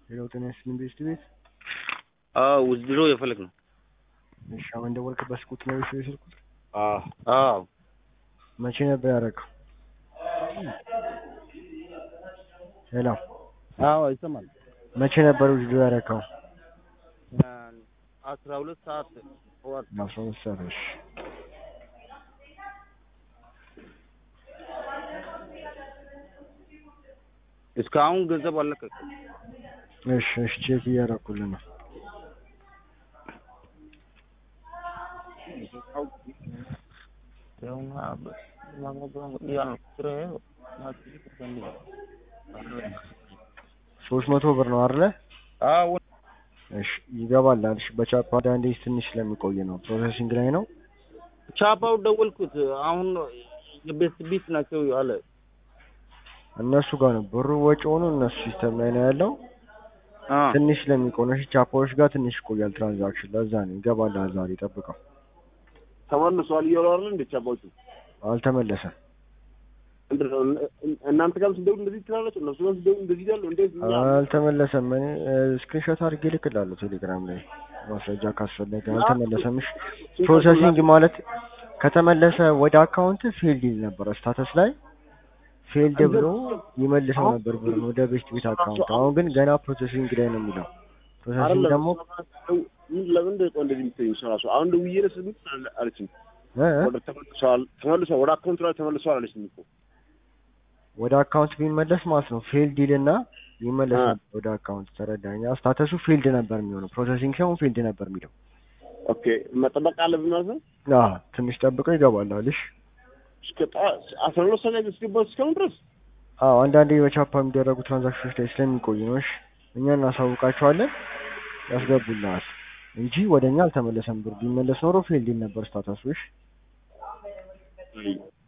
ሌላው ጤና ይስጥልኝ ቤስት ቤት አዎ ውድድሮ የፈለግ ነው። እሺ አሁን ደወልክበት ቁጥር ነው ቤት የስልኩት አዎ መቼ ነበር ያደረገው? ሄሎ አዎ ይሰማል። መቼ ነበር ውድድሮ ያደረገው? አስራ ሁለት ሰዓት ጠዋት አስራ ሁለት ሰዓት እሺ እስካሁን ገንዘብ አልለቀቅም። እሺ እሺ ቼክ እያደረኩልህ ነው። ሶስት መቶ ብር ነው አይደለ? አዎ እሺ ይገባል አልሽ። በቻፓ አንዴ ትንሽ ስለሚቆይ ነው ፕሮሰሲንግ ላይ ነው። ቻፓው ደወልኩት። አሁን የቤት ቢት ናቸው አለ። እነሱ ጋር ነው ብሩ ወጪ ሆኖ እነሱ ሲስተም ላይ ነው ያለው። አ ትንሽ ስለሚቆይ ነው። እሺ ቻፓዎች ጋር ትንሽ ይቆያል ትራንዛክሽን። ለዛ ነው ይገባል። ዛሬ ጠብቀው። ተመልሷል እያሉ አይደል እንደ ቻባዎቹ አልተመለሰም። ምንድን ነው እናንተ ጋርም ስደውል እንደዚህ ትላላችሁ፣ እነሱ ጋርም ስደውል እንደዚህ ይላሉ። እንዴት እኛ አልተመለሰም። እኔ ስክሪንሾት አድርጌ እልክልሃለሁ ቴሌግራም ላይ ማስረጃ ካስፈለገ። አልተመለሰም። እሺ ፕሮሰሲንግ ማለት ከተመለሰ ወደ አካውንት ፊልድ ይል ነበር ስታተስ ላይ ፊልድ ብሎ ይመልሰው ነበር ብሩን ወደ ቤት ቤት አካውንት። አሁን ግን ገና ፕሮሰሲንግ ላይ ነው የሚለው። ፕሮሰሲንግ አይደለም ደግሞ ለምን እንደ ቆይ እንደዚህ የምትይኝ እራሱ አሁን ደውዬ ነው ስልክ አለችኝ። እ እ ወደ ተመልሷል ተመልሷል ወደ አካውንት ላይ ተመልሷል አለችኝ እኮ ወደ አካውንት ቢመለስ ማለት ነው ፊልድ ይልና ይመለስ አ። ነበር ወደ አካውንት። ተረዳኛ። ስታተሱ ፊልድ ነበር የሚሆነው ፕሮሰሲንግ ሳይሆን ፊልድ ነበር የሚለው። ኦኬ መጠበቅ አለብን ማለት ነው። አዎ ትንሽ ጠብቀው ይገባል አልሽ። እስከ ጠዋት አስራ ሁለት ሰዓት ላይ እስኪባል እስካሁን ድረስ አዎ አንዳንዴ በቻፓ የሚደረጉ ትራንዛክሽኖች ላይ ስለሚቆይ ነው። እሺ እኛ እናሳውቃቸዋለን ያስገቡልናል እንጂ ወደ እኛ አልተመለሰም። ብር ቢመለስ ኖሮ ፊልድ ይል ነበር ስታተሱ። እሺ አይ